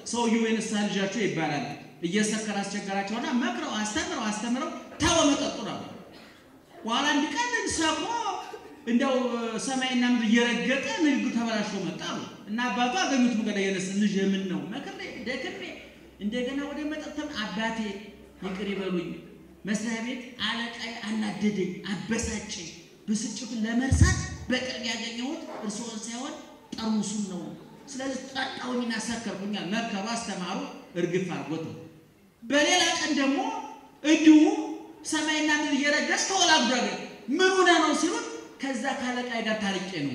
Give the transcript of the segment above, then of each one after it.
ሰውየው የንስሐ ልጃቸው ይባላል። እየሰከረ አስቸገራቸውና መክረው አስተምረው አስተምረው ተወ መጠጡ ነው። በኋላ አንድ ቀን ሰሞ እንደው ሰማይና ምድር እየረገጠ ንግዱ ተበላሽቶ መጣ አሉ እና አባቱ አገኙት። መንገድ የነስ ልጅ የምን ነው መክሬ ደክሜ እንደገና ወደ መጠጥም አባቴ ይቅር ይበሉኝ፣ መስሪያ ቤት አለቃይ አናደደኝ፣ አበሳጨኝ። ብስጭቱን ለመርሳት በቅርብ ያገኘሁት እርስዎን ሳይሆን ጠርሙሱን ነው። ስለዚህ ጠጣሁኝና ሰከርኩኛል። መከሩ፣ አስተማሩ፣ እርግፍ አድርጎት ነው። በሌላ ቀን ደግሞ እንዲሁ ሰማይና ምድር እየረገጥ ተወላግዶ ምን ሆነ ነው ሲሉት ከዛ ካለቃይ ጋር ታርቄ ነው።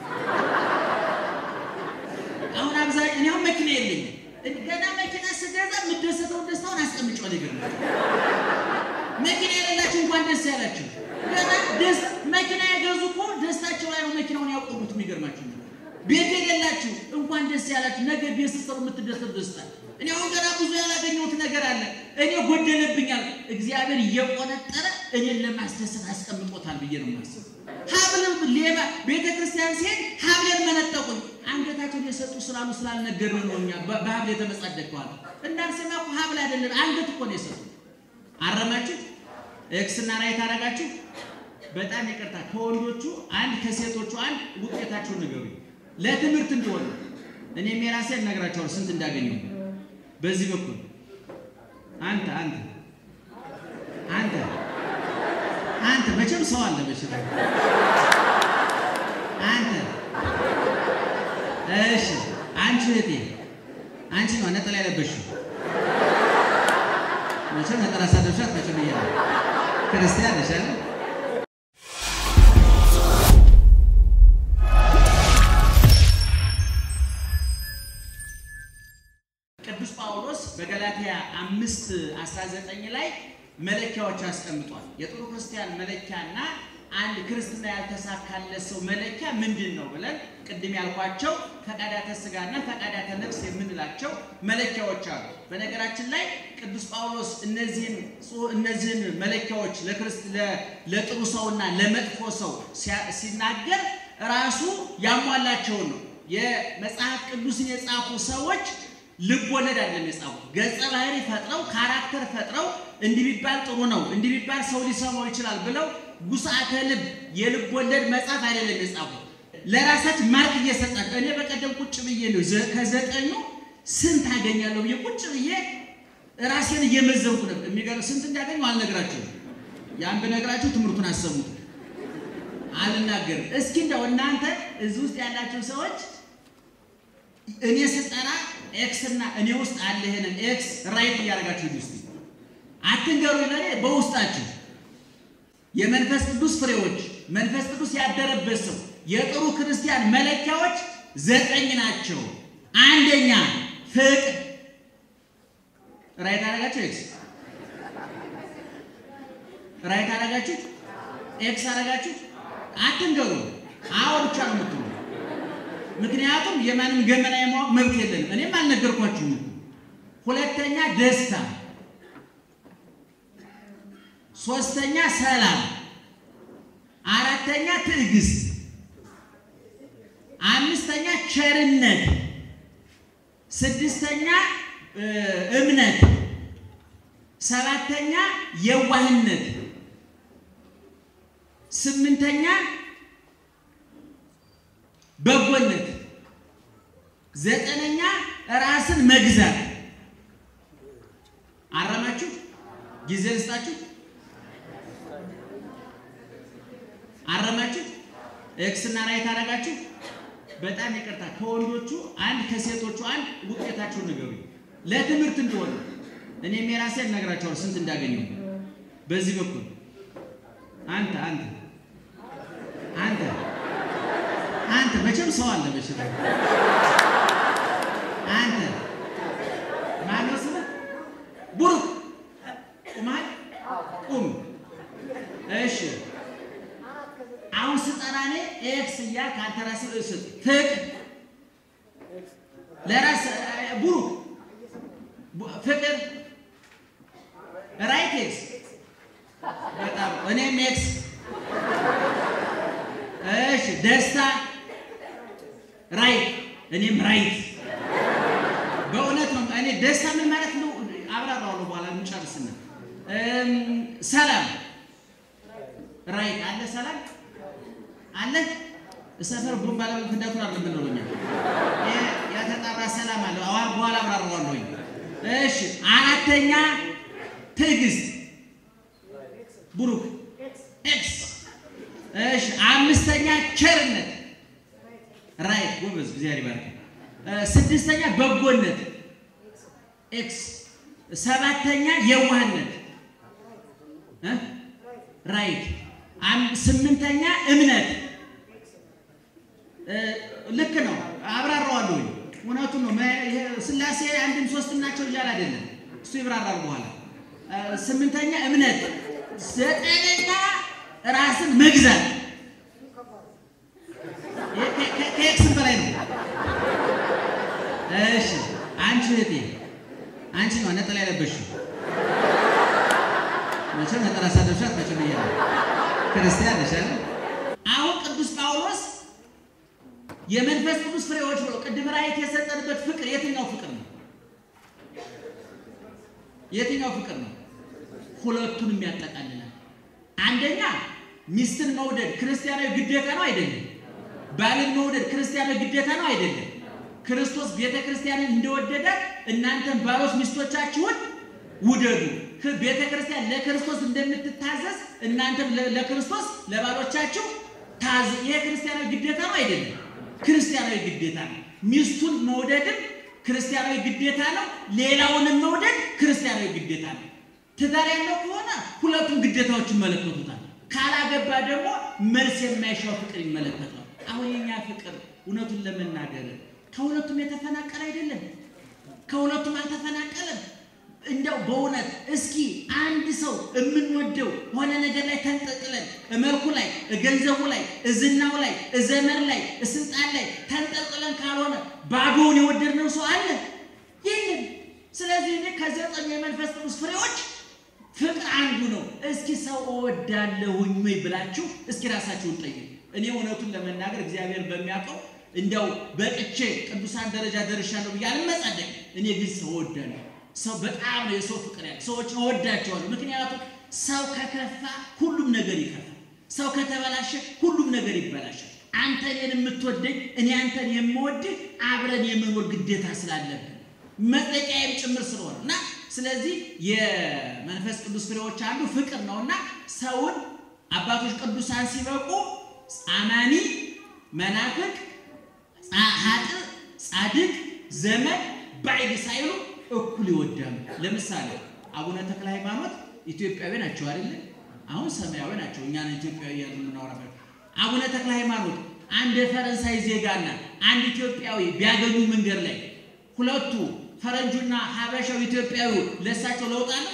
አሁን አብዛኛው እኔ አሁን መኪና የለኝም። ገና መኪና ስገዛ የምደሰተውን ደስታውን አስቀምጫው ነገር መኪና የሌላችሁ እንኳን ደስ ያላችሁ። ገና ደስ መኪና የገዙ እኮ ደስታቸው ላይ ነው መኪናውን ያቆሙት። የሚገርማችሁ ቤት የሌላችሁ እንኳን ደስ ያላችሁ። ነገ ቤት ስትሰሩ የምትደሰቱ ደስታ እኔ አሁን ገና ብዙ ያላገኘሁት ነገር አለ። እኔ ጎደለብኛል። እግዚአብሔር እየቆነጠረ እኔን ለማስደሰት አስቀምጦታል ብዬ ነው የማስበው። ሀብል ሌባ ቤተ ክርስቲያን ሲሄድ ሀብሌን መነጠቁኝ። አንገታቸውን የሰጡ ስላሉ ስላልነገርን ነው እኛ በሀብል የተመጻደቀዋል። እንዳንሰማ እኮ ሀብል አይደለም አንገት እኮ ነው የሰጡ። አረማችሁ ኤክስና ራይት አደረጋችሁ። በጣም ይቅርታ ከወንዶቹ አንድ ከሴቶቹ አንድ ውጤታችሁን ንገሩኝ፣ ለትምህርት እንደሆነ እኔም የራሴን እነግራቸዋለሁ ስንት እንዳገኘው በዚህ በኩል አንተ አንተ አንተ አንተ መቼም ሰው አለ መቼም አንተ እሺ አንቺ እህቴ አንቺ ነው ነጠላ የለበሽው መቼም ነጠላ ሳለብሻት መቼም እያ ክርስቲያን ነሽ አይደል ቅዱስ ጳውሎስ በገላትያ አምስት 19 ላይ መለኪያዎች አስቀምጧል። የጥሩ ክርስቲያን መለኪያና አንድ ክርስትና ያልተሳካለት ሰው መለኪያ ምንድን ነው ብለን ቅድም ያልኳቸው ፈቃዳተ ስጋና ፈቃዳተ ነፍስ የምንላቸው መለኪያዎች አሉ። በነገራችን ላይ ቅዱስ ጳውሎስ እነዚህን እነዚህን መለኪያዎች ለጥሩ ሰውና ለመጥፎ ሰው ሲናገር ራሱ ያሟላቸውን ነው። የመጽሐፍ ቅዱስን የጻፉ ሰዎች ልብ ወለድ አይደለም የጻፉት። ገጸ ባህሪ ፈጥረው ካራክተር ፈጥረው እንዲህ ቢባል ጥሩ ነው፣ እንዲህ ቢባል ሰው ሊሰማው ይችላል ብለው ጉሳተ ልብ የልብ ወለድ መጽሐፍ አይደለም የጻፉት። ለራሳችን ማርክ እየሰጣቸው እኔ በቀደም ቁጭ ብዬ ነው ከዘጠኙ ስንት አገኛለሁ ብዬ ቁጭ ብዬ ራሴን እየመዘንኩ ነበር። የሚገርም ስንት እንዳገኘሁ አልነግራችሁም። ያን ብነግራችሁ ትምህርቱን አሰሙት። አልናገርም። እስኪ እንደው እናንተ እዚህ ውስጥ ያላችሁ ሰዎች እኔ ስጠራ ኤክስ እና እኔ ውስጥ አለ ይሄንን ኤክስ ራይት እያደረጋችሁ ውስጥ አትንገሩ። ለኔ በውስጣችሁ የመንፈስ ቅዱስ ፍሬዎች መንፈስ ቅዱስ ያደረበት ሰው የጥሩ ክርስቲያን መለኪያዎች ዘጠኝ ናቸው። አንደኛ ፍቅር ራይት አደረጋችሁ። ኤክስ ራይት አደረጋችሁ። ኤክስ አደረጋችሁ። አትንገሩ። አዎ ብቻ ነው የምትሉ ምክንያቱም የማንም ገመና የማወቅ መብት የለንም። እኔም አልነገርኳችሁም። ሁለተኛ ደስታ፣ ሶስተኛ ሰላም፣ አራተኛ ትዕግስት፣ አምስተኛ ቸርነት፣ ስድስተኛ እምነት፣ ሰባተኛ የዋህነት፣ ስምንተኛ በጎነት፣ ዘጠነኛ ራስን መግዛት። አረማችሁ? ጊዜ ልስጣችሁ። አረማችሁ? ኤክስ እና ራይት አደረጋችሁ። በጣም ይቅርታ ከወንዶቹ አንድ ከሴቶቹ አንድ ውጤታችሁን ንገሩኝ፣ ለትምህርት እንደሆነ እኔም የራሴን እነግራቸዋለሁ ስንት እንዳገኘው። በዚህ በኩል አንተ አንተ አንተ አንተ መቼም ሰው አለ መቼም አንተ ማነው ስምህ? ቡሩክ ቁማል ቁም። እሺ አሁን ስጠራ እኔ ኤክስ እያልክ አንተ ራስህ እስጥ ፍቅር ለራስ ቡሩክ ፍቅር ራይት ኤክስ በጣም እኔም ኤክስ እሺ ደስታ ራይት እኔም ራይት። በእውነት ነው እኔ ደስታ ምን ማለት ነው አብራራዋለሁ በኋላ እንጨርስና ሰላም ራይት አለ ሰላም አለ ሰፈር ቦምባ ላይ ፍዳቱን አለ ምን ነው ያተጣራ ሰላም አለ አዋር በኋላ አብራራዋለሁ እሺ አራተኛ ትዕግስት ብሩክ ኤክስ እሺ አምስተኛ ቸርነት ራይት ጎበዝ እግዚአብሔር ይባርክ ስድስተኛ በጎነት ኤክስ ሰባተኛ የዋህነት ራይት ስምንተኛ እምነት ልክ ነው አብራራዋለሁ እውነቱን ነው ስላሴ አንድም ሶስትም ናቸው እያለ አይደለም እሱ ይብራራል በኋላ ስምንተኛ እምነት ዘጠነኛ ራስን መግዛት ከኤክስም በላይ ነው እሺ አንቺ እህቴ አንቺ ነው ነጠላ ያለበሽው መቼም ነጠላ ሳደብሻት መቼም እያ ክርስቲያን ነሽ አይደል? አሁን ቅዱስ ጳውሎስ የመንፈስ ቅዱስ ፍሬዎች ብሎ ቅድም ራእይት የሰጠንበት ፍቅር የትኛው ፍቅር ነው? የትኛው ፍቅር ነው? ሁለቱንም ያጠቃልላል። አንደኛ ሚስትን መውደድ ክርስቲያናዊ ግዴታ ነው አይደለም? ባልን መውደድ ክርስቲያናዊ ግዴታ ነው አይደለም? ክርስቶስ ቤተ ክርስቲያንን እንደወደደ እናንተም ባሎች ሚስቶቻችሁን ውደዱ። ቤተ ክርስቲያን ለክርስቶስ እንደምትታዘዝ እናንተም ለክርስቶስ ለባሎቻችሁ ታዝ። ይሄ ክርስቲያናዊ ግዴታ ነው አይደለም? ክርስቲያናዊ ግዴታ ነው። ሚስቱን መውደድም ክርስቲያናዊ ግዴታ ነው። ሌላውንም መውደድ ክርስቲያናዊ ግዴታ ነው። ትዳር ያለው ከሆነ ሁለቱም ግዴታዎች ይመለከቱታል። ካላገባ ደግሞ መልስ የማይሻው ፍቅር ይመለከተዋል። አሁን የኛ ፍቅር እውነቱን ለመናገር ከሁለቱም የተፈናቀለ አይደለም። ከሁለቱም አልተፈናቀለም። እንደው በእውነት እስኪ አንድ ሰው የምንወደው ሆነ ነገር ላይ ተንጠልጥለን መልኩ ላይ፣ ገንዘቡ ላይ፣ ዝናው ላይ፣ ዘመር ላይ፣ ስልጣን ላይ ተንጠልጥለን ካልሆነ ባዶውን የወደድነው ሰው አለ የለም። ስለዚህ እኔ ከዘጠኝ የመንፈስ ቅዱስ ፍሬዎች ፍቅር አንዱ ነው። እስኪ ሰው እወዳለሁኝ ወይ ብላችሁ እስኪ ራሳችሁን ጠይቁ። እኔ እውነቱን ለመናገር እግዚአብሔር በሚያውቀው እንዲያው በቅቼ ቅዱሳን ደረጃ ደርሻለሁ ብዬ አልመጻደቅ። እኔ ግን ሰው እወዳለሁ። ሰው በጣም ነው የሰው ፍቅር ያለ ሰዎችን እወዳቸዋለሁ። ምክንያቱም ሰው ከከፋ ሁሉም ነገር ይከፋል። ሰው ከተበላሸ ሁሉም ነገር ይበላሻል። አንተ እኔን የምትወደኝ እኔ አንተን የምወድህ አብረን የመኖር ግዴታ ስላለብን መጠቂያዬም ጭምር ስለሆነ እና ስለዚህ የመንፈስ ቅዱስ ፍሬዎች አንዱ ፍቅር ነው እና ሰውን አባቶች ቅዱሳን ሲበቁ አማኒ፣ መናፍቅ፣ ሀጥ፣ ጻድቅ፣ ዘመድ፣ ባዕድ ሳይሉ እኩል ይወዳሉ። ለምሳሌ አቡነ ተክለ ሃይማኖት ኢትዮጵያዊ ናቸው አይደለ? አሁን ሰማያዊ ናቸው። እኛን ኢትዮጵያዊ እያሉ የምናወራበት አቡነ ተክለ ሃይማኖት አንድ የፈረንሳይ ዜጋና አንድ ኢትዮጵያዊ ቢያገኙ መንገድ ላይ ሁለቱ ፈረንጁና ሀበሻው ኢትዮጵያዊ ለእሳቸው ለውጥ አለ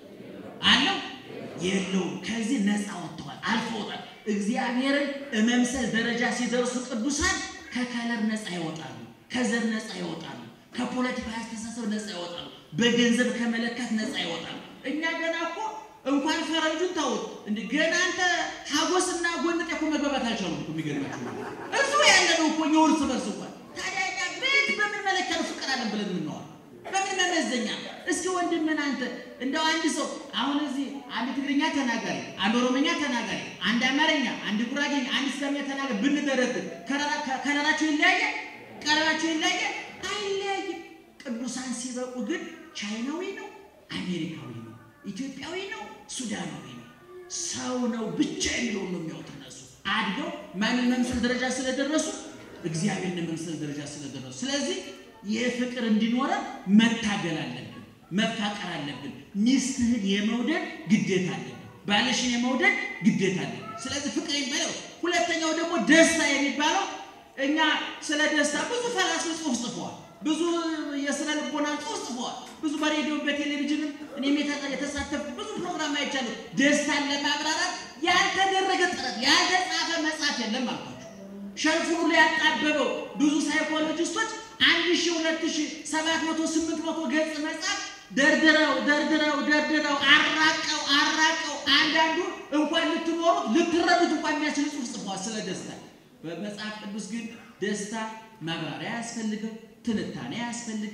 አለው የለውም። ከዚህ ነፃ ወጥተዋል፣ አልፈውታል። እግዚአብሔርን መምሰል ደረጃ ሲደርሱ ቅዱሳን ከከለር ነፃ ይወጣሉ፣ ከዘር ነፃ ይወጣሉ፣ ከፖለቲካ አስተሳሰብ ነፃ ይወጣሉ፣ በገንዘብ ከመለካት ነፃ ይወጣሉ። እኛ ገና እኮ እንኳን ፈረንጁን ታውት እንደ ገና አንተ ሀጎስና ጎንጤ እኮ መግባባት አልቻሉም እኮ የሚገርማችሁ እሱ ያለ ነው እኮ የውርስ በርስ እንኳን ታዲያ እኛ ቤት በምን መለኪያ ነው ፍቅር አለን ብለን የምንዋል በምን መመዘኛ? እስኪ ወንድምን አንተ እንደው አንድ ሰው አሁን እዚህ አንድ ትግርኛ ተናጋሪ፣ አንድ ኦሮሞኛ ተናጋሪ፣ አንድ አማርኛ፣ አንድ ጉራጌኛ፣ አንድ ስልምኛ ተናጋሪ ብንደረድር ከለራቸው ይለያያል? ቀለማቸው ይለያያል? አይለያይም። ቅዱሳን ሲበቁ ግን ቻይናዊ ነው፣ አሜሪካዊ ነው፣ ኢትዮጵያዊ ነው፣ ሱዳናዊ ነው፣ ሰው ነው ብቻ የሚለውን ነው የሚያውት እነሱ አድገው ማንን መምሰል ደረጃ ስለደረሱ እግዚአብሔርን መምሰል ደረጃ ስለደረሱ ስለዚህ ይህ ፍቅር እንዲኖረን መታገል አለብን፣ መፋቀር አለብን። ሚስትህን የመውደድ ግዴታ አለብን። ባልሽን የመውደድ ግዴታ አለብን። ስለዚህ ፍቅር የሚባለው ሁለተኛው ደግሞ ደስታ የሚባለው እኛ ስለ ደስታ ብዙ ፈላስፎች ጽሑፍ ጽፈዋል። ብዙ የስነ ልቦና ጽሑፍ ጽፈዋል። ብዙ በሬዲዮ በቴሌቪዥንም እኔም የተሳተፉ ብዙ ፕሮግራም አይቻለሁ። ደስታን ለማብራራት ያልተደረገ ጥረት ያልተጻፈ መጽሐፍ የለም አልኳቸው። ሸልፉን ሁሉ ያጣበበው ብዙ ሳይኮሎጂስቶች አንድ ሺህ ሁለት ሺህ ሰባት መቶ ስምንት መቶ ገጽ መጽሐፍ ደርድረው ደርድረው ደርድረው አራቀው አራቀው አንዳንዱ እንኳን ልትኖሩት ልትረዱት እንኳን የሚያስችል ጽሑፍ ጽፈዋል ስለ ደስታ። በመጽሐፍ ቅዱስ ግን ደስታ ማብራሪያ ያስፈልገው፣ ትንታኔ ያስፈልገው፣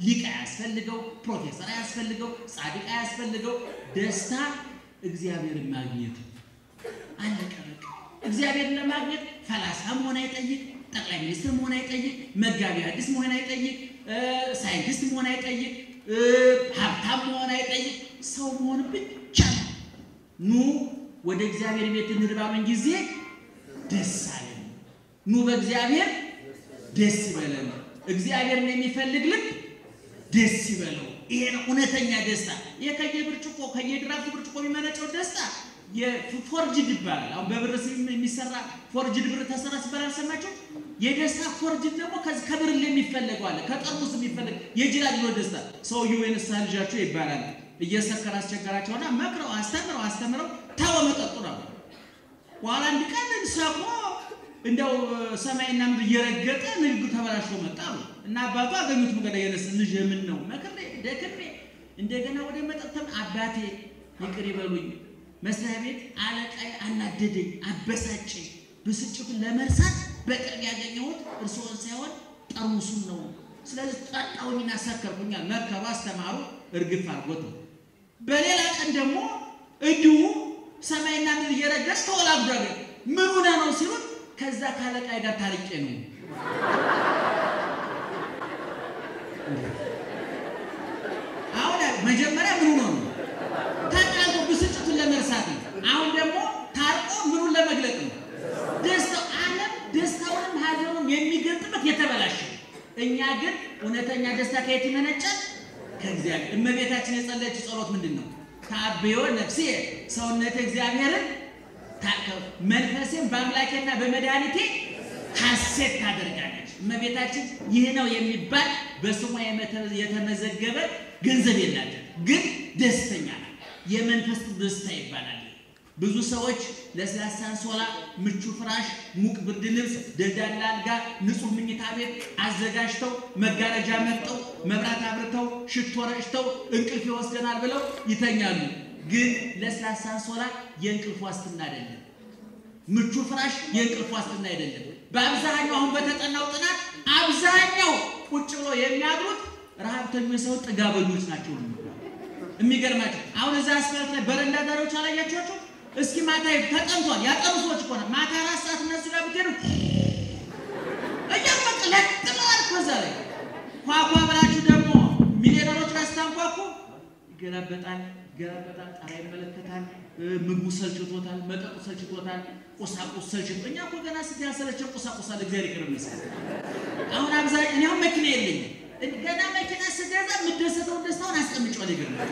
ሊቅ አያስፈልገው፣ ፕሮፌሰር አያስፈልገው፣ ጻድቅ አያስፈልገው። ደስታ እግዚአብሔርን ማግኘት አለቀ በቃ። እግዚአብሔርን ለማግኘት ፈላስፋ መሆን አይጠይቅ፣ ጠቅላይ ሚኒስትር መሆን አይጠይቅ፣ መጋቢ ሐዲስ መሆን አይጠይቅ፣ ሳይንቲስት መሆን አይጠይቅ፣ ሀብታም መሆን አይጠይቅ። ሰው መሆን ብቻ ነው። ኑ ወደ እግዚአብሔር ቤት እንሂድ ባሉን ጊዜ ደስ አለን። ኑ በእግዚአብሔር ደስ ይበለን። እግዚአብሔርን የሚፈልግ ልብ ደስ ይበለው። ይሄ ነው እውነተኛ ደስታ። ይሄ ከየብርጭቆ ከየድራፍት ብርጭቆ የሚመነጨው ደስታ የፎርጅድ ይባላል። አሁን በብር የሚሰራ ፎርጅድ ብር ተሰራ ሲባል አልሰማችሁ? የደስታ ፎርጅድ ደግሞ ከዚህ ከብር የሚፈለገው አለ፣ ከጠርሙስ የሚፈለግ የጅላጅሎ ደስታ። ሰውየው የንስሐ ልጃቸው ይባላል። እየሰከረ አስቸገራቸውና መክረው አስተምረው አስተምረው ተወ መጠጡ ነው። በኋላ አንድ ቀን ሰክሮ እንደው ሰማይና ምድር እየረገጠ ንግዱ ተበላሽቶ መጣ አሉ እና አባቱ አገኙት። መንገድ የነስ ልጅ ምን ነው መክሬ ደክሜ እንደገና ወደ መጠጥም አባቴ ይቅር ይበሉኝ፣ መስሪያ ቤት አለቃዬ አናደደኝ፣ አበሳጨኝ። ብስጭቱን ለመርሳት በቅርብ ያገኘሁት እርስዎን ሳይሆን ጠርሙሱን ነው። ስለዚህ ጠጣሁኝና ሰከርኩኛል። መከሩ፣ አስተማሩ፣ እርግፍ አድርጎት ነው። በሌላ ቀን ደግሞ እንዲሁ ሰማይና ምድር እየረገጥ ተወላግዷል። ምን ሆነ ነው ሲሉት ከዛ ካለቃይ ጋር ታርቄ ነው። አሁን መጀመሪያ ምን ሆኖ ነው ተጣልቶ ብስጭቱን ለመርሳት ነው። አሁን ደግሞ ታርቆ ምኑን ለመግለጥ ነው። ደስታው ዓለም ደስታውንም ሀዘኑም የሚገልጥበት የተበላሸ እኛ ግን እውነተኛ ደስታ ከየት ይመነጫል? ከእግዚአብሔር። እመቤታችን የጸለየችው ጸሎት ምንድን ነው? ታብዮ ነፍሴ ሰውነቴ እግዚአብሔርን መንፈሴም በአምላኬና በመድኃኒቴ ሐሴት ታደርጋለች። እመቤታችን ይህ ነው የሚባል በስሟ የተመዘገበ ገንዘብ የላትም፣ ግን ደስተኛ ናት። የመንፈስ ደስታ ይባላል። ብዙ ሰዎች ለስላሳ አንሶላ፣ ምቹ ፍራሽ፣ ሙቅ ብርድ ልብስ፣ ደልዳላ አልጋ፣ ንጹህ ምኝታ ቤት አዘጋጅተው መጋረጃ መርጠው መብራት አብርተው ሽቶ ረጭተው እንቅልፍ ይወስደናል ብለው ይተኛሉ። ግን ለስላሳ አንሶላ የእንቅልፍ ዋስትና አይደለም። ምቹ ፍራሽ የእንቅልፍ ዋስትና አይደለም። በአብዛኛው አሁን በተጠናው ጥናት አብዛኛው ቁጭ ብሎ የሚያድሩት ረሃብተኞች ሰው ጥጋበኞች ናቸው። የሚገርማቸው አሁን እዛ አስፋልት ላይ በረንዳ ዳሪዎች አላያቸዋቸው? እስኪ ማታ ተጠምቷል ያጠሩ ሰዎች እኮ ነው። ማታ አራት ሰዓት እነሱ ጋር ብትሄዱ እያበቅ ለጥለዋል እኮ እዛ ላይ ኳኳ ብላችሁ ደግሞ ሚሊዮነሮች አስታንኳኩ ይገላበጣል ይገላበጣል። ጣራ ይመለከታል። ምግቡ ሰልችቶታል፣ መጠጡ ሰልችቶታል፣ ቁሳቁስ ሰልችቶ እኛ እኮ ገና ስት ያሰለቸው ቁሳቁስ አለ። እግዚአብሔር ይቅር ይመስገን። አሁን አብዛኛው እኔ አሁን መኪና የለኝም። ገና መኪና ስገዛ የምደሰተውን ደስታውን አስቀምጫለሁ። ይገርማል።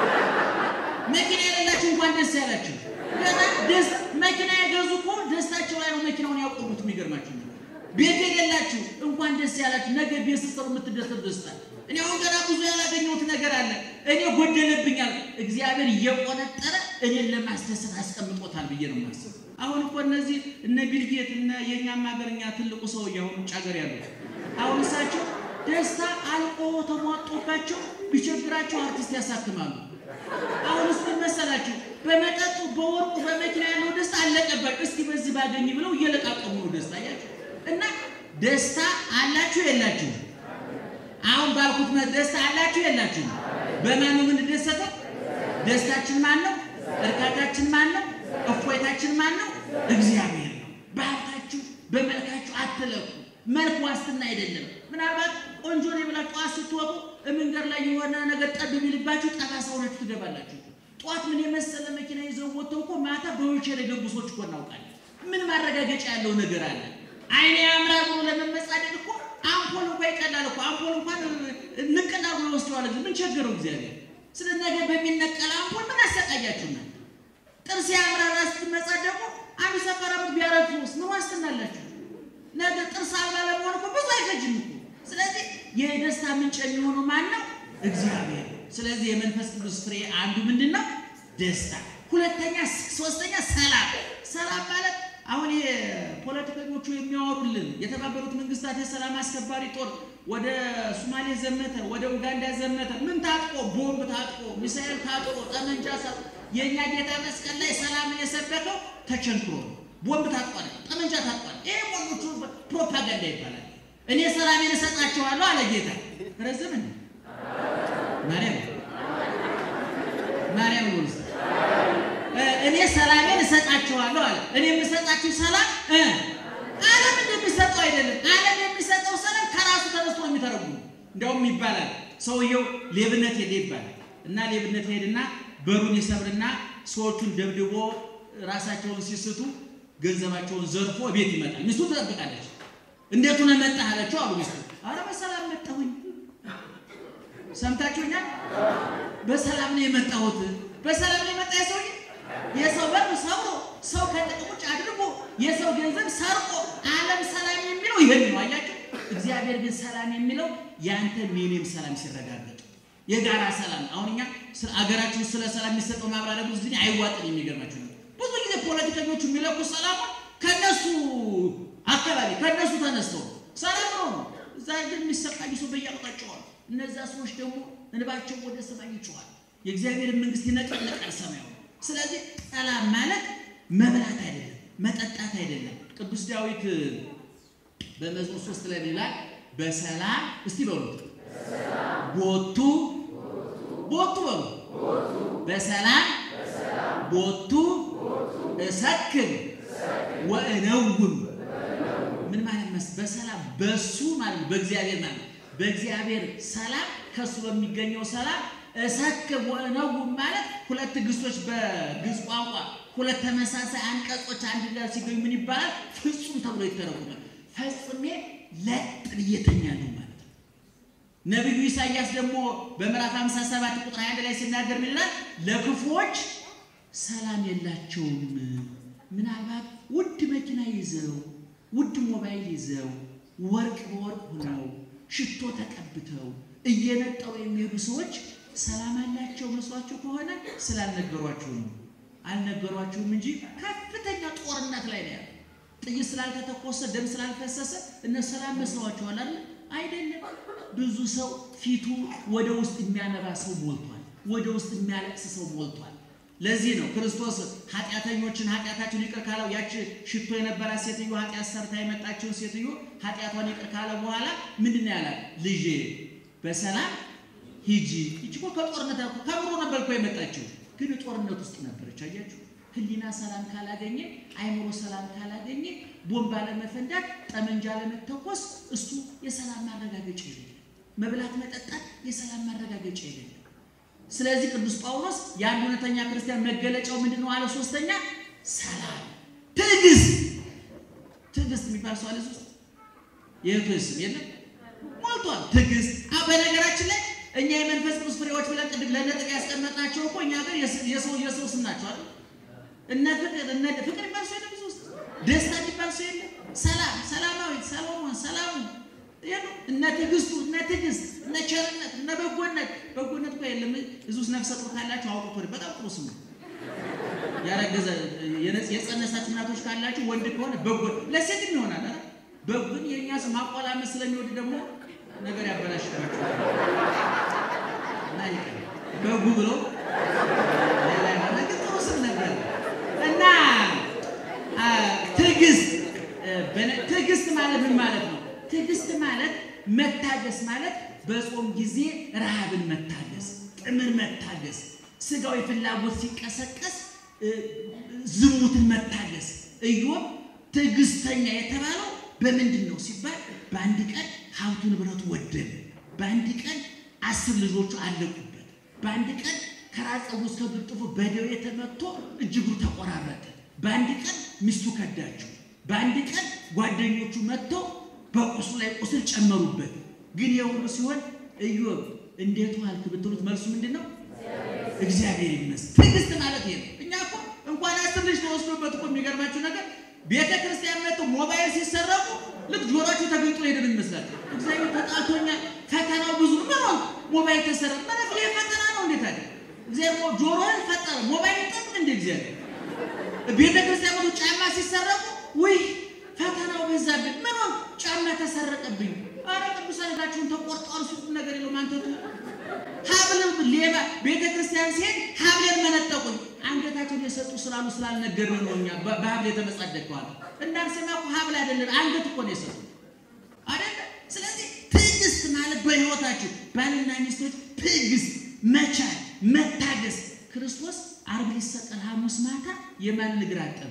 መኪና የሌላችሁ እንኳን ደስ ያላችሁ። ገና ደስ መኪና የገዙ እኮ ደስታቸው ላይ ነው መኪናውን ያቆሙት። የሚገርማችሁ ቤት የሌላችሁ እንኳን ደስ ያላችሁ። ነገ ቤት ስትሰሩ የምትደሰቱ ደስታ እኔ አሁን ገና ብዙ ያላገኘሁት ነገር አለ። እኔ ጎደለብኛል። እግዚአብሔር እየቆነጠረ እኔን ለማስደሰት አስቀምጦታል ብዬ ነው የማስበው። አሁን እኮ እነዚህ እነ ቢልጌት እነ የእኛም ሀገርኛ ትልቁ ሰውዬ አሁን ውጭ ሀገር ያሉት አሁን እሳቸው ደስታ አልቆ ተሟጦባቸው ቢቸግራቸው አርቲስት ያሳክማሉ። አሁን እስቲ መሰላችሁ በመጠጡ በወርቁ በመኪና ያለው ደስታ አለቀባቸው። እስቲ በዚህ ባገኝ ብለው እየለቃቀሙ ነው ደስታ ያቸው እና ደስታ አላችሁ የላችሁ? አሁን ባልኩት ደስታ አላችሁ የላችሁ? በማን ነው የምንደሰተው? ደስታችን ማን ነው? እርካታችን ማን ነው? እፎይታችን ማን ነው? እግዚአብሔር ነው። በሀብታችሁ በመልካችሁ አትለኩ። መልክ ዋስትና አይደለም። ምናልባት ቆንጆ ነው ብላችሁ ጠዋት ስትወጡ መንገድ ላይ የሆነ ነገር ጠብ ቢልባችሁ ጠባሳ ሆናችሁ ትገባላችሁ። ጠዋት ምን የመሰለ መኪና ይዘው ወጥተው እኮ ማታ በዊልቸር የገቡ ሰዎች እኮ እናውቃለን። ምን ማረጋገጫ ያለው ነገር አለ? አይኔ ያምራል ብሎ ለመመጻደቅ እኮ አምፖል እንኳ ይቀላል እኮ አምፖል እንኳን ንቅና ብሎ ወስደዋል። ምን ቸገረው እግዚአብሔር? ስለ ነገ በሚነቀል አምፖል ምን አሰቃያችሁና? ጥርስ ያምራል ስትመጻደቁ አንድ ሰፈራ ቢያረግፉስ ምን ዋስትና አላችሁ? ነገ ጥርስ አልባ ለመሆን እኮ ብዙ አይፈጅም እኮ። ስለዚህ የደስታ ምንጭ የሚሆነው ማን ነው? እግዚአብሔር። ስለዚህ የመንፈስ ቅዱስ ፍሬ አንዱ ምንድን ነው? ደስታ። ሁለተኛ፣ ሶስተኛ ሰላም። ሰላም ማለት አሁን ፖለቲከኞቹ የሚያወሩልን የተባበሩት መንግስታት የሰላም አስከባሪ ጦር ወደ ሶማሌ ዘመተ፣ ወደ ኡጋንዳ ዘመተ። ምን ታጥቆ? ቦምብ ታጥቆ፣ ሚሳኤል ታጥቆ፣ ጠመንጃ ሳ የእኛ ጌታ መስቀል ላይ ሰላምን የሰበከው ተቸንክሮ ቦምብ ታጥቋል፣ ጠመንጃ ታጥቋል። ይሄ ሞኞቹ ፕሮፓጋንዳ ይባላል። እኔ ሰላሜን እሰጣቸዋለሁ አለ ጌታ። ረዝም ማርያም ማርያም ነው እኔ ሰላሜን እሰጣችኋለሁ አለ። እኔ የምሰጣችሁ ሰላም እ ዓለም እንደሚሰጠው አይደለም። ዓለም የሚሰጠው ሰላም ከራሱ ተነስቶ ነው የሚተረጉሙ። እንዲያውም ይባላል ሰውየው ሌብነት ሄደ ይባላል እና ሌብነት ሄድና በሩን ይሰብርና ሰዎቹን ደብድቦ ራሳቸውን ሲስቱ ገንዘባቸውን ዘርፎ ቤት ይመጣል። ሚስቱ ትጠብቃለች። እንዴት ሆነ መጣህ አለችው አሉ ሚስቱ። አረ በሰላም መጣሁኝ። ሰምታችሁኛል? በሰላም ነው የመጣሁት። በሰላም ነው የመጣ የሰውዬ የሰው በር ሰብሮ ሰው ከጥቅም ውጭ አድርጎ የሰው ገንዘብ ሰርቆ ዓለም ሰላም የሚለው ይሄን ነው። አያችሁ፣ እግዚአብሔር ግን ሰላም የሚለው ያንተ የኔም ሰላም ሲረጋገጥ የጋራ ሰላም። አሁን እኛ አገራችን ውስጥ ስለ ሰላም የሚሰጠው ማብራሪያ ብዙ ጊዜ አይዋጥም። የሚገርማችሁ ነው ብዙ ጊዜ ፖለቲከኞቹ የሚለኩ ሰላም ከነሱ አካባቢ ከነሱ ተነስተው ሰላም ነው። እዛ ግን የሚሰቃዩ ሰው በየአቅጣጫው እነዛ ሰዎች ደግሞ እንባቸው ወደ ሰማይ ይጮኻል። የእግዚአብሔርን መንግስት ይነቀነቃል ሰማዩ። ስለዚህ ሰላም ማለት መብላት አይደለም፣ መጠጣት አይደለም። ቅዱስ ዳዊት በመዝሙር ሶስት ላይ ይላል በሰላም እስቲ በሉት ቦቱ ቦቱ በሉ በሰላም ቦቱ እሰክር ወእነውም ምን ማለት መስ በሰላም በሱ ማለት በእግዚአብሔር ማለት በእግዚአብሔር ሰላም ከሱ በሚገኘው ሰላም እሰክር ወእነውም ማለት ሁለት ግሶች በግዕዝ ቋንቋ ሁለት ተመሳሳይ አንቀጾች አንድ ጋር ሲገኙ ምን ይባላል? ፍጹም ተብሎ ይተረጉማል። ፈጽሜ ለጥ ብዬ እተኛለሁ ማለት ነው። ነቢዩ ኢሳይያስ ደግሞ በምዕራፍ 57 ቁጥር 21 ላይ ሲናገር ምን ይላል? ለክፉዎች ሰላም የላቸውም። ምናልባት ውድ መኪና ይዘው ውድ ሞባይል ይዘው ወርቅ በወርቅ ሆነው ሽቶ ተቀብተው እየነጠሩ የሚሄዱ ሰዎች ሰላም አላቸው መስሏቸው ከሆነ ስላልነገሯችሁ ነው። አልነገሯችሁም እንጂ ከፍተኛ ጦርነት ላይ ነው ያለው። ጥይት ስላልተተኮሰ ደም ስላልፈሰሰ እነ ሰላም መስለዋቸዋል አይደል? አይደለም። ብዙ ሰው ፊቱ ወደ ውስጥ የሚያነባ ሰው ሞልቷል። ወደ ውስጥ የሚያለቅስ ሰው ሞልቷል። ለዚህ ነው ክርስቶስ ኃጢአተኞችን ኃጢአታቸውን ይቅር ካለው ያች ሽቶ የነበራት ሴትዮ ኃጢአት ሰርታ የመጣችውን ሴትዮ ኃጢአቷን ይቅር ካለ በኋላ ምንድን ነው ያላት? ልጄ በሰላም ሂጂ። ይቺ እኮ ከጦርነት ከምሮ ነበር እኮ የመጣችው፣ ግን ጦርነት ውስጥ ነበረች። አያችሁ፣ ህሊና ሰላም ካላገኘ፣ አይምሮ ሰላም ካላገኘ፣ ቦምብ አለመፈንዳት፣ ጠመንጃ አለመተኮስ እሱ የሰላም ማረጋገጫ የለም። መብላት መጠጣት የሰላም ማረጋገጫ የለም። ስለዚህ ቅዱስ ጳውሎስ የአንድ እውነተኛ ክርስቲያን መገለጫው ምንድን ነው አለ? ሶስተኛ ሰላም፣ ትዕግስት። ትዕግስት የሚባል ሰው አለ ውስጥ የእህቱ ስም የለም ሞልቷል። ትዕግስት በነገራችን ላይ እኛ የመንፈስ ቅዱስ ፍሬዎች ብለን ቅድም ለነጥብ ያስቀመጥናቸው እኮ እኛ ጋር የሰው የሰው ስም ናቸው አይደል? እነ ፍቅር እነ ፍቅር የሚባል ሰው የለም ብዙ ውስጥ ደስታ የሚባል ሰው የለም። ሰላም፣ ሰላማዊት፣ ሰሎሞን፣ ሰላሙ የሉ እነ ትዕግስቱ፣ እነ ትዕግስት፣ እነ ቸርነት፣ እነ በጎነት። በጎነት እኮ የለም እዚህ ውስጥ ነፍሰ ጡር ካላችሁ አውቁት። በጣም ጥሩ ስም ነው። ያረገዘ የጸነሳች እናቶች ካላችሁ ወንድ ከሆነ በጎ ለሴትም ይሆናል አይደል? በጎን የእኛ ስም ማቆላመጥ ስለሚወድ ደግሞ ነገር ያበላሽባችሁ እና ይቀር በጉ ብሎ ሌላ የሆነ ግን ጥሩ ስም ነበር እና ትዕግስት ትዕግስት ማለት ምን ማለት ነው? ትዕግስት ማለት መታገስ ማለት በጾም ጊዜ ረሃብን መታገስ፣ ጥምን መታገስ፣ ስጋዊ ፍላጎት ሲቀሰቀስ ዝሙትን መታገስ። ኢዮብ ትዕግስተኛ የተባለው በምንድን ነው ሲባል በአንድ ቀን ሀብቱ ንብረቱ ወደመ፣ በአንድ ቀን አስር ልጆቹ አለቁበት፣ በአንድ ቀን ከራስ ፀጉሩ እስከ እግር ጥፍሩ በደዌ ተመትቶ እጅግሩ ተቆራረጠ፣ በአንድ ቀን ሚስቱ ከዳችው፣ በአንድ ቀን ጓደኞቹ መጥተው በቁስሉ ላይ ቁስል ጨመሩበት። ግን የሁሉ ሲሆን ኢዮብ እንዴት ዋልክ ብትሉት መልሱ ምንድን ነው? እግዚአብሔር ይመስገን። ትዕግስት ማለት ይሄ ነው። እኛ እኮ እንኳን አስር ልጅ ተወስዶበት እኮ የሚገርማችሁ ነገር ቤተ ክርስቲያን መጥተው ሞባይል ሲሰረቁ ልክ ጆሮአችሁ ተገልጦ ሄደን ይመስላል። እግዚአብሔር ተጣልቶኛል፣ ፈተናው ብዙ ነው። ምን ሆንክ? ሞባይል ተሰረቀ ማለት ይሄ ፈተና ነው። እንዴት አለ እግዚአብሔር ጆሮህን ፈጠረ፣ ሞባይል ይጠብቅ እንደ እግዚአብሔር። ቤተ ክርስቲያን መጥተው ጫማ ሲሰረቁ ውይ ፈተናው በዛብን። ምን ሆንክ? ጫማ ተሰረቀብኝ። አረ ቅዱሳን እግራችሁን ተቆርጠዋል። ሱቁም ነገር የለውም። አንተቱ ሀብልም ሌባ ቤተ ክርስቲያን ሲሄድ ሀብሌን መነጠቁኝ። አንገታቸውን የሰጡ ስላሉ ስላልነገርን ነው እኛ በሀብል የተመጻደቀዋል። እንዳንሰማ እኮ ሀብል አይደለም አንገት እኮ ነው የሰጡ አይደለ። ስለዚህ ትዕግስት ማለት በሕይወታችሁ ባልና ሚስቶች ትዕግስት፣ መቻል፣ መታገስ። ክርስቶስ ዓርብ ሊሰቀል ሐሙስ ማታ የማን እግር አጠበ?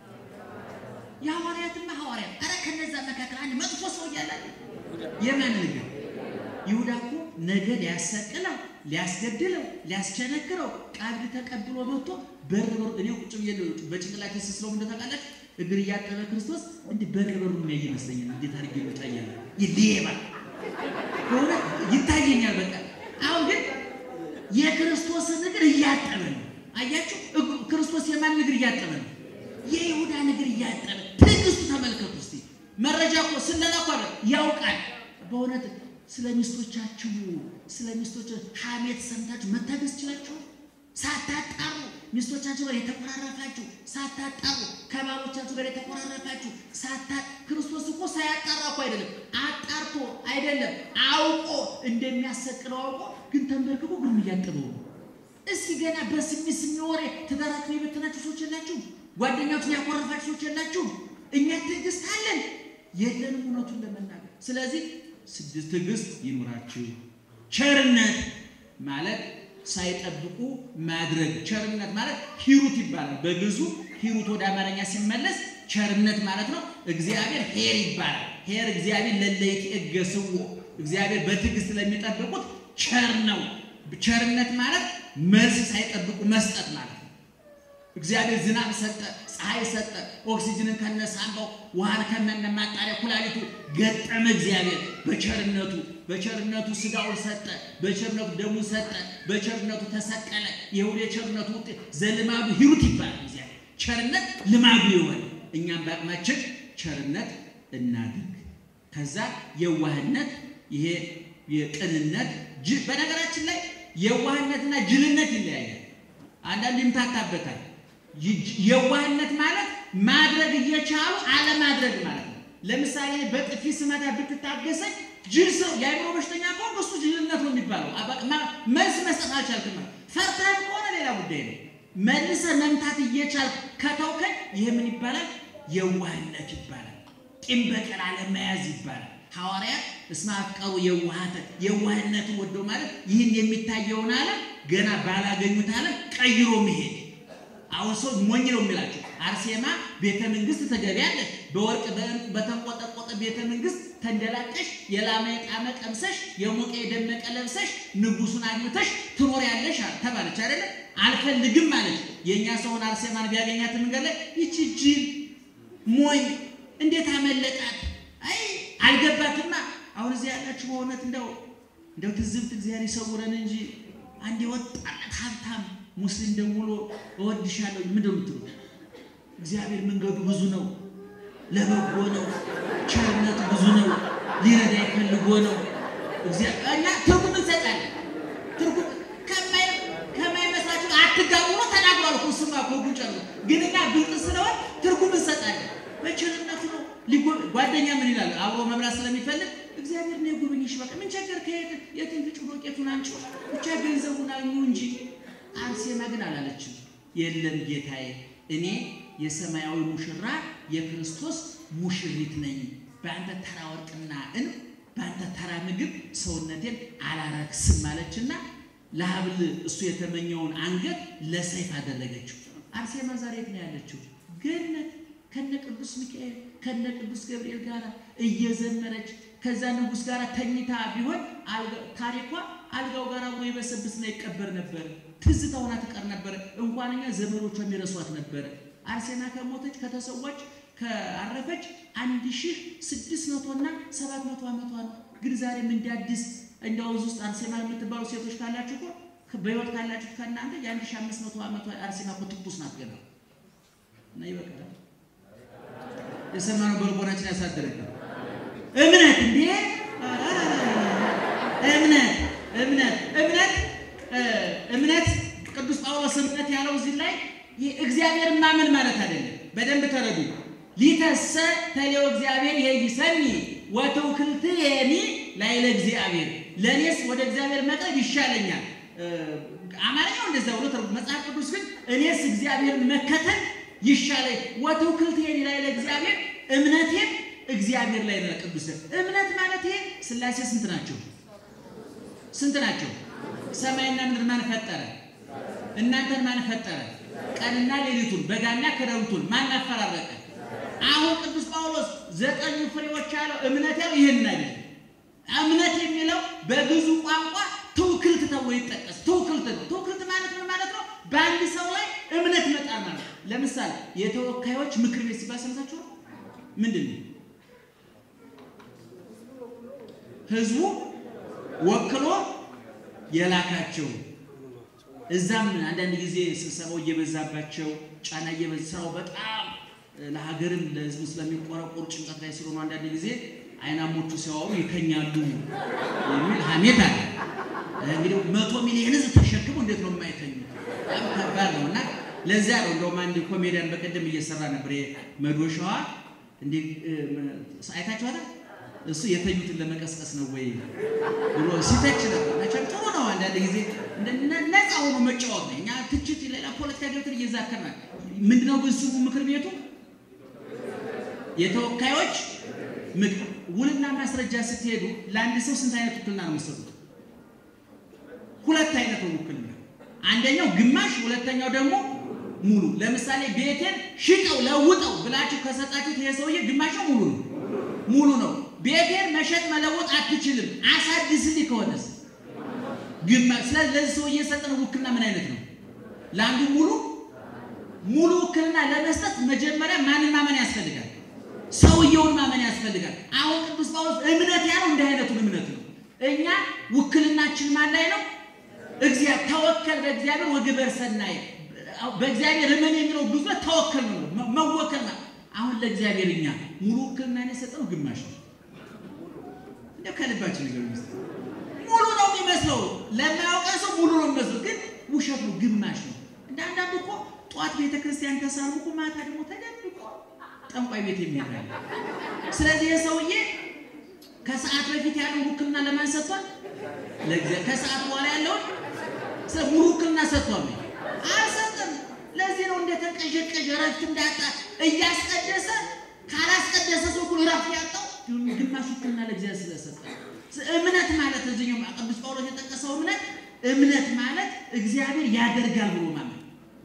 የሐዋርያትና ሐዋርያት። ኧረ ከነዛ መካከል አንድ መጥፎ ሰው እያለ የማን እግር? ይሁዳ እኮ ነገ ሊያሰቅለው ሊያስገድለው ሊያስቸነክረው ቃል ተቀብሎ መጥቶ በር በሩ እኔ ቁጭ ብዬ በጭንቅላቴ ስስለው እንደተቃለች እግር እያጠበ ክርስቶስ እንዲህ በር በሩ የሚያይ ይመስለኛል። እንዴት አድርጌ ይወጣኛል? ይሌባ ከሆነ ይታየኛል። በቃ አሁን ግን የክርስቶስን እግር እያጠበ ነው። አያችሁ፣ ክርስቶስ የማን እግር እያጠበ ነው? የይሁዳን እግር እያጠበ። ትዕግስቱ ተመልከቱ እስቲ። መረጃ እኮ ስለላ እኮ ያውቃል በእውነት ስለ ሚስቶቻችሁ ስለ ሚስቶች ሐሜት ሰምታችሁ መታገስ ችላችሁ ሳታጣሩ ሚስቶቻችሁ ጋር የተቆራረፋችሁ ሳታጣሩ ከባሎቻችሁ ጋር የተቆራረፋችሁ ሳታ ክርስቶስ እኮ ሳያጣራ እኮ አይደለም አጣርቶ አይደለም አውቆ እንደሚያሰቅለው አውቆ ግን ተንበርክኮ ግን እያጠበው ነው። እስኪ ገና በስሚ ስሚ ወሬ ትዳራችሁን የበተናችሁ ሰዎች የላችሁ? ጓደኛችሁን ያኮረፋችሁ ሰዎች የላችሁ? እኛ ትዕግስት አለን የለንም እውነቱን ለመናገር ስለዚህ ስድስት ትዕግስት ይኑራችሁ። ቸርነት ማለት ሳይጠብቁ ማድረግ። ቸርነት ማለት ሂሩት ይባላል። በግዙ ሂሩት ወደ አማርኛ ሲመለስ ቸርነት ማለት ነው። እግዚአብሔር ሄር ይባላል። ሄር እግዚአብሔር ለለይት እገስዎ እግዚአብሔር በትዕግስት ለሚጠብቁት ቸር ነው። ቸርነት ማለት መልስ ሳይጠብቁ መስጠት ማለት ነው። እግዚአብሔር ዝናብ ሰጠ፣ ፀሐይ ሰጠ፣ ኦክሲጅንን ከነሳንባው ውሃን ከነነ ማጣሪያ ኩላሊቱ ገጠመ። እግዚአብሔር በቸርነቱ በቸርነቱ ስጋውን ሰጠ፣ በቸርነቱ ደሙን ሰጠ፣ በቸርነቱ ተሰቀለ። የሁሉ የቸርነቱ ውጤት ዘልማዱ ሂሩት ይባላል። እግዚአብሔር ቸርነት ልማዱ የሆነ እኛም በአቅማችን ቸርነት እናድርግ። ከዛ የዋህነት ይሄ የቅንነት በነገራችን ላይ የዋህነትና ጅልነት ይለያያል። አንዳንድ ይምታታበታል። የዋህነት ማለት ማድረግ እየቻሉ አለማድረግ ማለት ነው። ለምሳሌ በጥፊ ስመታ ብትታገሰኝ ጅል ሰው የአእምሮ በሽተኛ ከሆንክ እሱ ጅልነት ነው የሚባለው። መልስ መስጠት አልቻልክም። ፈርተህም ከሆነ ሌላ ጉዳይ ነው። መልሰህ መምታት እየቻልክ ከተውከኝ ይህ ምን ይባላል? የዋህነት ይባላል። ቂም በቀል አለመያዝ ይባላል። ሐዋርያት እስመ አፍቀሩ የዋሃተ የዋህነትን ወደው ማለት ይህን የሚታየውን ዓለም ገና ባላገኙት ዓለም ቀይሮ መሄድ አሁን ሰው ሞኝ ነው የሚላቸው። አርሴማ ቤተ መንግስት ትገቢያለሽ፣ በወርቅ በተንቆጠቆጠ ቤተ መንግስት ተንደላቀሽ፣ የላመ የጣመ ቀምሰሽ፣ የሞቀ የደመቀ ለብሰሽ፣ ንጉሱን አግብተሽ ትኖሪያለሽ ተባለች አይደለ? አልፈልግም ማለች። የእኛ ሰውን አርሴማን ቢያገኛት መንገድ ላይ ይቺ ጅል ሞኝ እንዴት አመለጣት? አይ አልገባትማ። አሁን እዚህ ያላችሁ በእውነት እንደው እንደው ትዝብት እግዚአብሔር ይሰውረን እንጂ አንድ የወጣለት ሀብታም ሙስሊም ደውሎ እወድሻለሁ ምንድን ነው የምትሉት? እግዚአብሔር መንገዱ ብዙ ነው፣ ለበጎ ነው፣ ቸርነቱ ብዙ ነው፣ ሊረዳ ይፈልጎ ነው። እና ትርጉም እንሰጣለን። ትርጉም ከማይመስላችሁ አትጋቡ ነው ተናግሯል እኮ እሱማ እኮ ጉንጨ ነው። ግን እኛ ብልጥ ስለሆን ትርጉም እንሰጣለን። በቸርነቱ ነው። ጓደኛ ምን ይላል? አብሮ መብላት ስለሚፈልግ እግዚአብሔር ነው የጎበኘሽ። በቃ ምን ቸገር? ከየት የትን ፍጩ ዶቄቱን አንቺ ብቻ ገንዘቡን አግኙ እንጂ አርሴማ ግን አላለችም። የለም ጌታዬ፣ እኔ የሰማያዊ ሙሽራ የክርስቶስ ሙሽሪት ነኝ። በአንተ ተራ ወርቅና እን በአንተ ተራ ምግብ ሰውነቴን አላረክስም ማለችና ለሀብል እሱ የተመኘውን አንገት ለሰይፍ አደረገችው። አርሴማ ዛሬ የት ነው ያለችው? ገነት ከነ ቅዱስ ሚካኤል ከነ ቅዱስ ገብርኤል ጋር እየዘመረች ከዛ ንጉሥ ጋር ተኝታ ቢሆን ታሪኳ አልጋው ጋር አብሮ ይበሰብስና ይቀበር ነበር። ትዝታ ሆና ትቀር ነበር። እንኳን እኛ ዘመዶቿ የሚረሷት ነበረ። አርሴማ ከሞተች ከተሰዋች ከአረፈች አንድ ሺህ ስድስት መቶና ሰባት መቶ ዓመቷ ነው። ግን ዛሬም እንደ አዲስ እንደ ወንዝ ውስጥ አርሴማ የምትባሉ ሴቶች ካላችሁ እኮ በሕይወት ካላችሁ ከእናንተ የአንድ ሺህ አምስት መቶ ዓመቷ አርሴማ እኮ ትኩስ ናት ገና እና ይበቃል። የሰማነው በልቦናችን ያሳደረግ እምነት እንዴ እምነት እምነት እምነት እምነት ቅዱስ ጳውሎስ እምነት ያለው እዚህ ላይ እግዚአብሔርን ማመን ማለት አይደለም። በደንብ ተረዱ። ሊተሰ ተሌው እግዚአብሔር የይሰኒ ወትውክልትየኒ ላይለ እግዚአብሔር ለእኔስ ወደ እግዚአብሔር መቅረብ ይሻለኛል። አማርኛው እንደዛ ብሎ ተርጉ። መጽሐፍ ቅዱስ ግን እኔስ እግዚአብሔርን መከተል ይሻለኝ ወትውክልትየኒ ላይለ እግዚአብሔር እምነቴም እግዚአብሔር ላይ ነው። ቅዱስ እምነት ማለት ይሄ ሥላሴ ስንት ናቸው? ስንት ናቸው? ሰማይና ምድር ማን ፈጠረ? እናንተን ማን ፈጠረ? ቀንና ሌሊቱን በጋና ክረምቱን ማን አፈራረቀ? አሁን ቅዱስ ጳውሎስ ዘጠኙ ፍሬዎች ያለው እምነት ያለው ይህን አይደለም። እምነት የሚለው በብዙ ቋንቋ ትውክልት ተብሎ ይጠቀስ። ትውክልት ነው። ትውክልት ማለት ምን ማለት ነው? በአንድ ሰው ላይ እምነት መጣል ማለት ነው። ለምሳሌ የተወካዮች ምክር ቤት ሲባል ሰምታችሁ ምንድን ነው? ህዝቡ ወክሎ የላካቸው እዛም አንዳንድ ጊዜ ስብሰባው እየበዛባቸው ጫና እየበዛ ስራው በጣም ለሀገርም ለህዝቡ ስለሚቆረቆሩ ጭንቀት ላይ ስለሆኑ አንዳንድ ጊዜ አይናሞቹ ሲያወሩ ይተኛሉ የሚል ሀሜት አለ። እንግዲህ መቶ ሚሊዮን ህዝብ ተሸክሞ እንዴት ነው የማይተኙ? በጣም ከባድ ነው እና ለዚያ ነው እንደውም አንድ ኮሜዲያን በቀደም እየሰራ ነበር መዶሻዋ እንዴ አይታችኋታል? እሱ የተኙትን ለመቀስቀስ ነው ወይ ብሎ ሲተች ነበር። መቼም ጥሩ ነው አንዳንድ ጊዜ ነፃ ሆኖ መጫወት ነው። እኛ ትችት ሌላ ፖለቲካ ገብተን እየዛከርናል። ምንድነው ግን ስሙ ምክር ቤቱ የተወካዮች ምክር ውልና ማስረጃ ስትሄዱ ለአንድ ሰው ስንት አይነት ውክልና ነው የምትሰጡት? ሁለት አይነት ነው ውክልና። አንደኛው ግማሽ፣ ሁለተኛው ደግሞ ሙሉ። ለምሳሌ ቤቴን ሽጠው ለውጠው ብላችሁ ከሰጣችሁት ይሄ ሰውዬ ግማሽ ነው ሙሉ ነው? ሙሉ ነው። ቤቴን መሸጥ መለወጥ አትችልም አሳድስልኝ ከሆነስ ግማሽ። ስለዚህ ለዚህ ሰውዬ የሰጠነው ውክልና ምን አይነት ነው? ለአንዱ ሙሉ ሙሉ ውክልና ለመስጠት መጀመሪያ ማንን ማመን ያስፈልጋል? ሰውየውን ማመን ያስፈልጋል። አሁን ቅዱስ ጳውሎስ እምነት ያለው እንዲህ አይነቱን እምነት ነው። እኛ ውክልናችን ማን ላይ ነው? እግዚአብሔር ተወከል በእግዚአብሔር ወግበር ሰናይ በእግዚአብሔር እመን የሚለው ብዙ ተወከል ነው መወከል ነው። አሁን ለእግዚአብሔር እኛ ሙሉ ውክልና የሰጠነው ግማሽ ነው። እንደው ከልባችን ነገር ነው። ሙሉ ነው የሚመስለው ለማያውቀ ሰው ሙሉ ነው የሚመስለው፣ ግን ውሸት ነው፣ ግማሽ ነው። እንደ አንዳንዱ እኮ ጠዋት ቤተ ክርስቲያን ከሳሉ እኮ ማታ ደግሞ ተደብቆ ጠንቋይ ቤት የሚሄዳል። ስለዚህ የሰውዬ ከሰዓት በፊት ያለውን ውክልና ለማን ሰጥቷል? ለእግዚአብሔር። ከሰዓት በኋላ ያለውን ስለ ሙሉ ውክልና ሰጥቷል? አልሰጠም። ለዚህ ነው እንደተንቀዠቀዠ እረፍት እንዳጣ እያስቀደሰ ካላስቀደሰ ሰው ሁሉ እረፍት ያጣው ግማሽ ውክልና ለእግዚአብሔር ስለሰጠ። እምነት ማለት እዚህኛው ቅዱስ ጳውሎስ የጠቀሰው እምነት እምነት ማለት እግዚአብሔር ያደርጋል ብሎ ማለት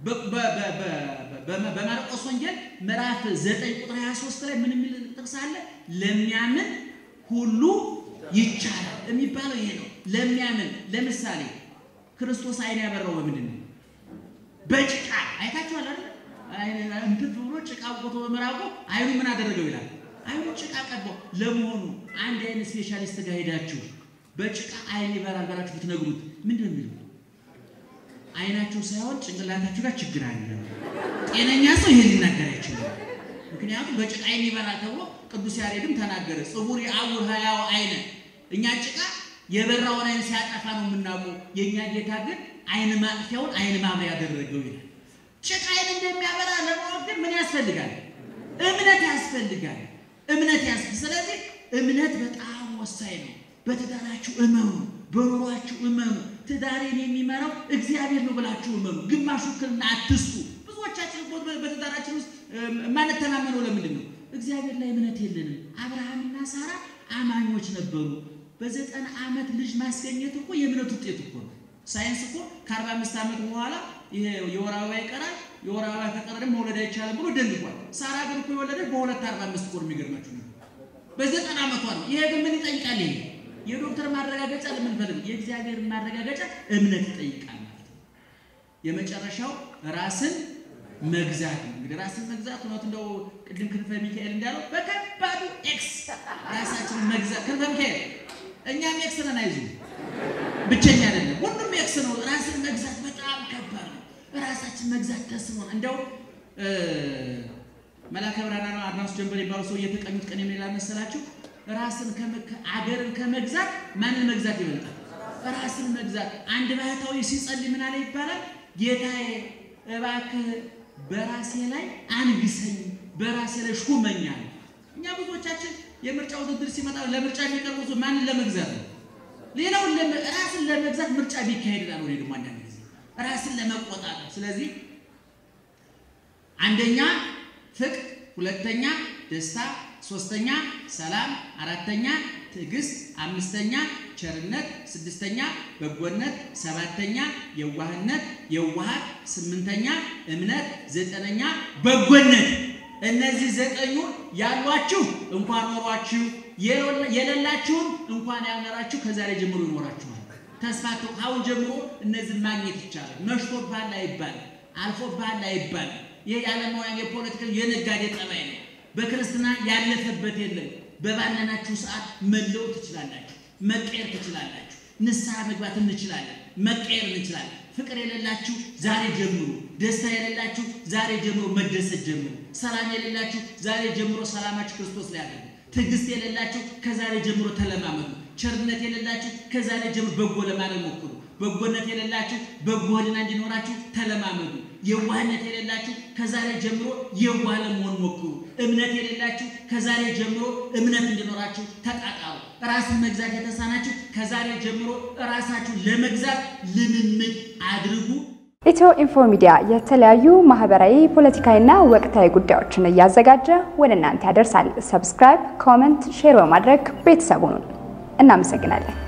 በማርቆስ ወንጌል ምዕራፍ 9 ቁጥር 23 ላይ ምን የሚል ጥቅስ አለ? ለሚያምን ሁሉ ይቻላል የሚባለው ይሄ ነው። ለሚያምን ለምሳሌ ክርስቶስ አይን ያበራው በምንድን ነው? በጭቃ አይታችኋል አይደል? እንትን ብሎ ጭቃ ቦቶ በመራቁ አይኑ ምን አደረገው ይላል። አይኑ ጭቃ ቀባው። ለመሆኑ አንድ አይን ስፔሻሊስት ጋር ሄዳችሁ በጭቃ አይን ይበራል ብላችሁ ብትነግሩት ምንድን ነው የሚለው? አይናቸው ሳይሆን ጭንቅላታችሁ ጋር ችግር አለ። ጤነኛ ሰው ይሄን ሊናገር አይችልም። ምክንያቱም በጭቃ አይን ይበራል ተብሎ ቅዱስ ያሬድም ተናገረ። ጽቡር የአውር ህያው አይነ እኛ ጭቃ የበራውን አይን ሲያጠፋ ነው የምናውቀው። የእኛ ጌታ ግን አይን ማጥፊያውን አይን ማብሪያ ያደረገው ይላል። ጭቃ አይን እንደሚያበራ ለማወቅ ግን ምን ያስፈልጋል? እምነት ያስፈልጋል። እምነት ያስፈልጋል። ስለዚህ እምነት በጣም ወሳኝ ነው። በትዳራችሁ እመኑ፣ በኑሯችሁ እመኑ። ትዳሬን የሚመራው እግዚአብሔር ነው ብላችሁ እመኑ። ግማሽ ውክልና አትስጡ። ብዙዎቻችን እኮ በትዳራችን ውስጥ የማንተማመነው ለምንድን ነው? እግዚአብሔር ላይ እምነት የለንም። አብርሃምና ሳራ አማኞች ነበሩ። በዘጠና ዓመት ልጅ ማስገኘት እኮ የእምነት ውጤት እኮ ነው። ሳይንስ እኮ ከአርባ አምስት ዓመት በኋላ ይሄ የወር አበባ ይቀራል፣ የወር አበባ ከቀረ ደግሞ መውለድ አይቻልም ብሎ ደንግጓል። ሳራ ግን እኮ የወለደች በሁለት አርባ አምስት እኮ ነው። የሚገርማችሁ ነው በዘጠና ዓመቷ ነው። ይሄ ግን ምን ይጠይቃል? ይሄ የዶክተር ማረጋገጫ ለምንፈልግ የእግዚአብሔር ማረጋገጫ እምነት ይጠይቃል ማለት ነው። የመጨረሻው ራስን መግዛት ነው። እንግዲህ ራስን መግዛት እውነት እንደው ቅድም ክንፈ ሚካኤል እንዳለው በከባዱ ኤክስ ራሳችንን መግዛት ክንፈ ሚካኤል እኛም ኤክስ ነን፣ አይዞህ ብቸኛ አይደለም፣ ሁሉም ኤክስ ነው። ራስን መግዛት በጣም ከባድ ነው። ራሳችን መግዛት ተስኖን እንደው መላከ ብርሃን ነው አድማሱ ጀንበር የሚባሉ ሰው እየተቀኙት ቀን የሚላ መሰላችሁ ራስን አገርን ከመግዛት ማንን መግዛት ይበልጣል? ራስን መግዛት። አንድ ባህታዊ ሲጸልይ ምን አለ ይባላል? ጌታዬ እባክህ በራሴ ላይ አንግሰኝ፣ በራሴ ላይ ሹመኝ አለ። እኛ ብዙዎቻችን የምርጫ ውድድር ሲመጣ ለምርጫ የሚቀርቡ ሰው ማንን ለመግዛት ነው? ሌላውን ራስን ለመግዛት ምርጫ ቢካሄድ ላል ወይ ደግሞ አንዳንድ ጊዜ ራስን ለመቆጣጠር። ስለዚህ አንደኛ ፍቅር፣ ሁለተኛ ደስታ፣ ሶስተኛ ሰላም፣ አራተኛ ትዕግስት፣ አምስተኛ ቸርነት፣ ስድስተኛ በጎነት፣ ሰባተኛ የዋህነት የዋሃት፣ ስምንተኛ እምነት፣ ዘጠነኛ በጎነት። እነዚህ ዘጠኙ ያሏችሁ እንኳን ኖሯችሁ የሌላችሁም እንኳን ያልኖራችሁ ከዛሬ ጀምሮ ይኖራችኋል። ተስፋ አሁን ጀምሮ እነዚህን ማግኘት ይቻላል። መሽቶብሃል አይባልም፣ አልፎብሃል አይባልም። ይህ የዓለማውያን የፖለቲካ የነጋዴ ጠባይ ነው። በክርስትና ያለፈበት የለም። በባለናችሁ ሰዓት መለወጥ ትችላላችሁ፣ መቀየር ትችላላችሁ። ንስሐ መግባት እንችላለን፣ መቀየር እንችላለን። ፍቅር የሌላችሁ ዛሬ ጀምሮ፣ ደስታ የሌላችሁ ዛሬ ጀምሮ መደሰት ጀምሮ፣ ሰላም የሌላችሁ ዛሬ ጀምሮ ሰላማችሁ ክርስቶስ ላይ አድርጉ። ትዕግስት የሌላችሁ ከዛሬ ጀምሮ ተለማመዱ። ቸርነት የሌላችሁ ከዛሬ ጀምሮ በጎ ለማድረግ ሞክሩ። በጎነት የሌላችሁ በጎ ሕሊና እንዲኖራችሁ ተለማመዱ። የዋህነት የሌላችሁ ከዛሬ ጀምሮ የዋህ ለመሆን ሞክሩ። እምነት የሌላችሁ ከዛሬ ጀምሮ እምነት እንዲኖራችሁ ተጣጣሩ። ራስን መግዛት የተሳናችሁ ከዛሬ ጀምሮ ራሳችሁ ለመግዛት ልምምድ አድርጉ። ኢትዮ ኢንፎ ሚዲያ የተለያዩ ማህበራዊ፣ ፖለቲካዊና ወቅታዊ ጉዳዮችን እያዘጋጀ ወደ እናንተ ያደርሳል። ሰብስክራይብ፣ ኮመንት፣ ሼር በማድረግ ቤተሰቡን እናመሰግናለን።